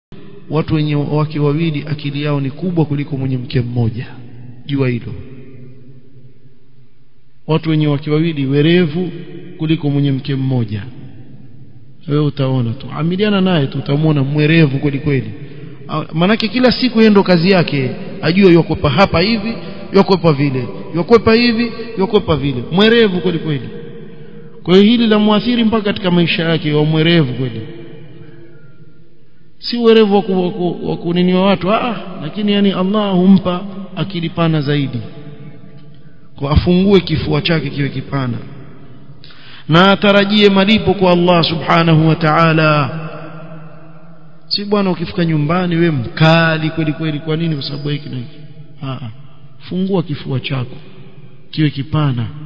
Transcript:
watu wenye wake wawili akili yao ni kubwa kuliko mwenye mke mmoja jua hilo watu wenye wake wawili werevu kuliko mwenye mke mmoja wewe utaona tu amiliana naye tu utamwona mwerevu kweli kweli manake kila siku yeye ndo kazi yake ajue yokwepa hapa hivi yokwepa vile yokwepa hivi yokwepa vile mwerevu kweli kweli kwa hiyo hili la muathiri mpaka katika maisha yake wa mwerevu kweli si uwerevu wa kuniniwa watu ah lakini yani Allah humpa akili pana zaidi kwa afungue kifua chake kiwe kipana na atarajie malipo kwa Allah subhanahu wa ta'ala si bwana ukifika nyumbani we mkali kweli kweli kwa nini kwa sababu hiki na hiki ah fungua kifua chako kiwe kipana